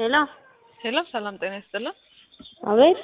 ሄሎ ሄሎ ሰላም ጤና ይስጥልን። አቤት።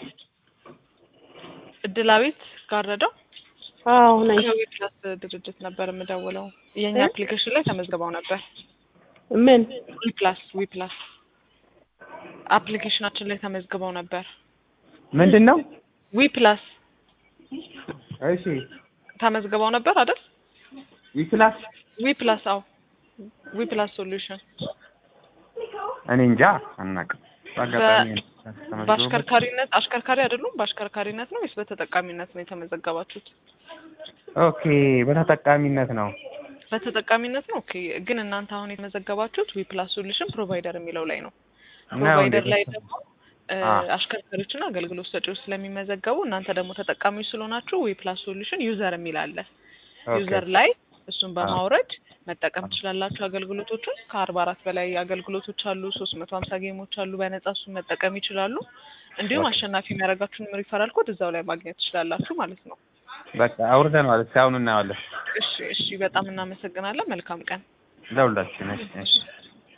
እድላዊት ጋረደው አዎ ነኝ። ከዊ ፕላስ ድርጅት ነበር የምደውለው። የእኛ እ? አፕሊኬሽን ላይ ተመዝግበው ነበር። ምን? ዊ ፕላስ ዊ ፕላስ አፕሊኬሽናችን ላይ ተመዝግበው ነበር። ምንድን ነው? ዊ ፕላስ እሺ ተመዝግበው ነበር አይደል? ዊክላስ ዊ ፕላስ አዎ፣ ዊ ፕላስ ሶሉሽን እኔ እንጃ አናውቅም። በአጋጣሚ ተመዝግቦበት- በአሽከርካሪነት አሽከርካሪ አይደሉም። በአሽከርካሪነት ነው ወይስ በተጠቃሚነት ነው የተመዘገባችሁት? ኦኬ በተጠቃሚነት ነው። በተጠቃሚነት ነው። ኦኬ። ግን እናንተ አሁን የተመዘገባችሁት ዊ ፕላስ ሶሉሽን ፕሮቫይደር የሚለው ላይ ነው። ነው ፕሮቫይደር እንዴ? ላይ ደግሞ እ፣ አ። አሽከርካሪዎችና አገልግሎት ሰጪዎች ስለሚመዘገቡ እናንተ ደግሞ ተጠቃሚዎች ስለሆናችሁ ዊ ፕላስ ሶሉሽን ዩዘር የሚል አለ። ኦኬ ዩዘር ላይ እሱን በማውረድ መጠቀም ትችላላችሁ። አገልግሎቶቹን ከአርባ አራት በላይ አገልግሎቶች አሉ። ሶስት መቶ ሀምሳ ጌሞች አሉ። በነጻ እሱን መጠቀም ይችላሉ። እንዲሁም ኦኬ። አሸናፊ የሚያደርጋችሁንም ሪፈራል ኮድ እዛው ላይ ማግኘት ትችላላችሁ ማለት ነው። በቃ አውርደነዋል። እስኪ አሁን እናየዋለን። እሺ፣ እሺ። በጣም እናመሰግናለን። መልካም ቀን። ለሁላችን እሺ፣ እሺ።